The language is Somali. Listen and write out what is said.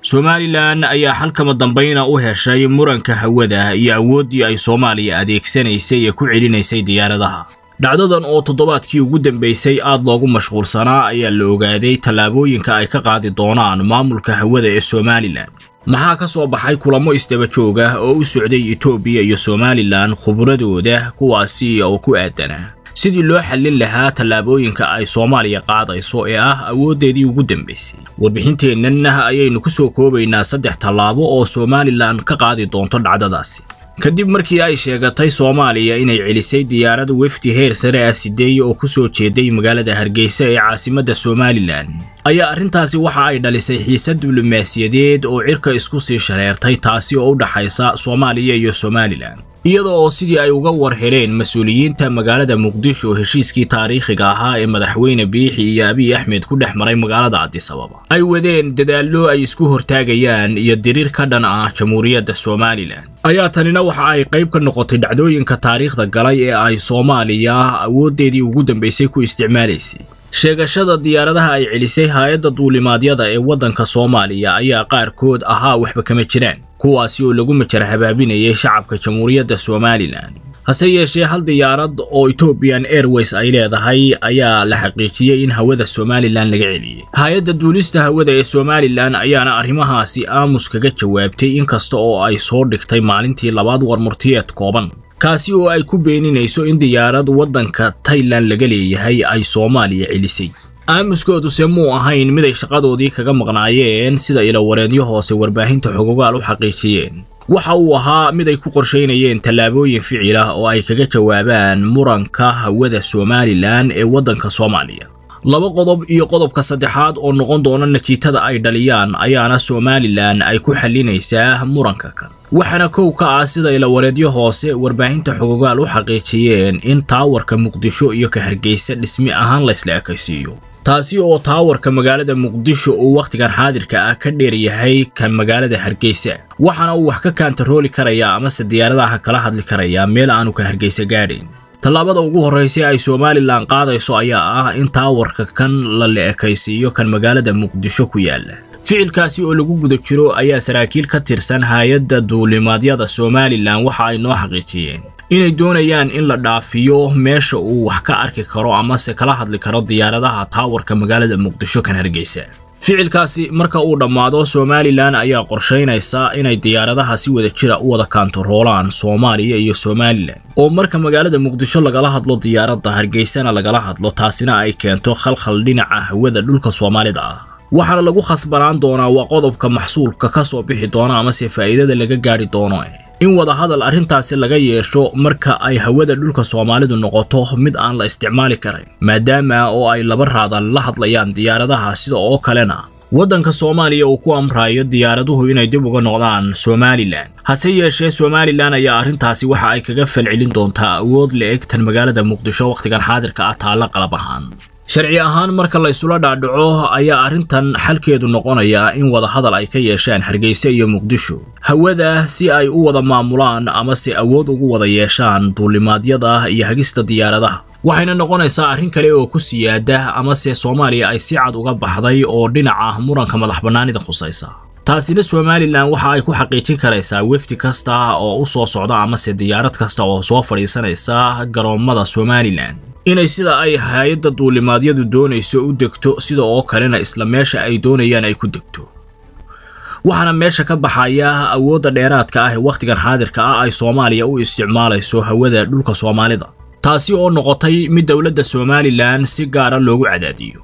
somalilan ayaa xalkama dambayna u heshay muranka hawada iyo awooddii ay soomaaliya adeegsanaysay ee ku celinaysay diyaaradaha dhacdadan oo toddobaadkii ugu dambaysay aad loogu mashquulsanaa ayaa la ogaaday tallaabooyinka ay ka qaadi doonaan maamulka hawada ee somalilan maxaa ka soo baxay kulamo isdaba joog ah oo u socday etoobiya iyo somalilan khubradooda kuwaasi oo ku aadanaa sidii loo xallin lahaa tallaabooyinka ay soomaaliya qaadayso ee ah awooddeedii ugu dambaysay warbixinteennan ayaynu ku soo koobaynaa saddex tallaabo oo somalilan ka qaadi doonto dhacdadaasi kadib markii ay sheegatay soomaaliya inay celisay diyaarada wefdi heer sare ah sideeye oo ku soo jeeday magaalada hargeysa ee caasimadda somalilan ayaa arrintaasi waxa ay dhalisay xiisad diblomaasiyadeed oo cirka isku sii shareertay taasi oo u dhaxaysa soomaaliya iyo somalilan iyada oo sidii ay uga war heleen mas-uuliyiinta magaalada muqdisho heshiiskii taariikhiga ahaa ee madaxweyne biixi iyo abiy axmed ku dhex maray magaalada cadisababa ay wadeen dadaallo ay isku hortaagayaan iyo diriir ka dhan ah jamhuuriyadda somalilan ayaa tanina waxa ay qayb ka noqotay dhacdooyinka taariikhda galay ee ay soomaaliya awooddeedii ugu dambaysay ku isticmaalaysay sheegashada diyaaradaha ay celisay hay-adda duulimaadyada ee waddanka soomaaliya ayaa qaarkood ahaa waxba kama jiraan kuwaasi oo lagu majar habaabinayay shacabka jamhuuriyadda somalilan hase yeeshee hal diyaarad oo ethoobiyan airways ay leedahay ayaa la xaqiijiyey in hawada somalilan laga celiyey hay-adda duulista hawada ee somalilan ayaana arrimahaasi aamus kaga jawaabtay inkasta oo ay soo dhigtay maalintii labaad warmurtiyeed kooban kaasi oo ay ku beeninayso in diyaarad waddanka tailan laga leeyahay ay soomaaliya celisay aamuskooduse muu ahayn mid ay shaqadoodii kaga maqnaayeen sida ilawareedyo hoose warbaahinta xogogaal u xaqiijiyeen waxa uu ahaa mid ay ku qorshaynayeen tallaabooyin ficil ah oo ay kaga jawaabaan muranka hawada somalilan ee waddanka soomaaliya laba qodob iyo qodobka saddexaad oo noqon doona natiijada ay dhaliyaan ayaana somalilan ay ku xallinaysaa muranka kan waxaana kow ka ah sida ilawareedyo hoose warbaahinta xogogaal u xaqiijiyeen in taawarka muqdisho iyo ka hargeysa dhismi ahaan laysla ekaysiiyo taasi oo taawarka magaalada muqdisho uu wakhtigan xaadirka ah ka dheer yahay ka magaalada hargeysa waxaana uu wax ka kaantarooli karayaa amase diyaaradaha kala hadli karayaa meel aanu ka hargeysa gaadhayn tallaabada ugu horraysay ay somalilan qaadayso ayaa ah in taawarka kan la la ekaysiiyo kan magaalada muqdisho ku yaala ficilkaasi oo lagu guda jiro ayaa saraakiil ka tirsan hay-adda duulimaadyada somalilan waxa ay noo xaqiijiyeen inay doonayaan in la dhaafiyo meesha uu wax ka arki karo amase kala hadli karo diyaaradaha taawarka magaalada muqdisho kan hargeysa ficilkaasi marka uu dhammaado somalilan ayaa qorshaynaysa inay diyaaradaha si wada jira u wada kaantaroolaan soomaaliya iyo somalilan oo marka magaalada muqdisho lagala hadlo diyaaradda hargeysana lagala hadlo taasina ay keento khalkhal dhinaca hawada dhulka soomaalida ah waxaana lagu khasbanaan doonaa waa qodobka maxsuulka ka soo bixi doona amase faa'iidada laga gaadhi doono in wadahadal arrintaasi laga yeesho marka ay hawada dhulka soomaalidu noqoto mid aan la isticmaali karayn maadaama oo ay laba raadan la hadlayaan diyaaradaha sida oo kalena waddanka soomaaliya uu ku amrayo diyaaraduhu inay dib uga noqdaan somalilan hase yeeshee somalilan ayaa arrintaasi waxa ay kaga falcelin doontaa awood la eg tan magaalada muqdisho wakhtigan xaadirka ah taalla qalab ahaan sharci ahaan marka la isula dhaadhaco ayaa arrintan xalkeedu noqonaya in wadahadal ay ka yeeshaan hargeysa iyo muqdisho hawada si ay u wada maamulaan amase awood ugu wada yeeshaan duulimaadyada iyo hagista diyaaradaha waxayna noqonaysaa arrin kale oo ku siyaada amase soomaaliya ay si cad uga baxday oo dhinaca muranka madax bannaanida khusaysa taasina somalilan waxa ay ku xaqiijin karaysaa wefdi kasta oo u soo socda amase diyaarad kasta oo soo fadhiisanaysa garoommada somalilan inay sida ay hay-adda duulimaadyadu doonayso u degto sida oo kalena isla meesha ay doonayaan ay ku degto waxaana meesha ka baxaya awoodda dheeraadka ah ee wakhtigan xaadirka ah ay soomaaliya u isticmaalayso hawada dhulka soomaalida taasi oo noqotay mid dowladda somalilan si gaara loogu cadaadiyo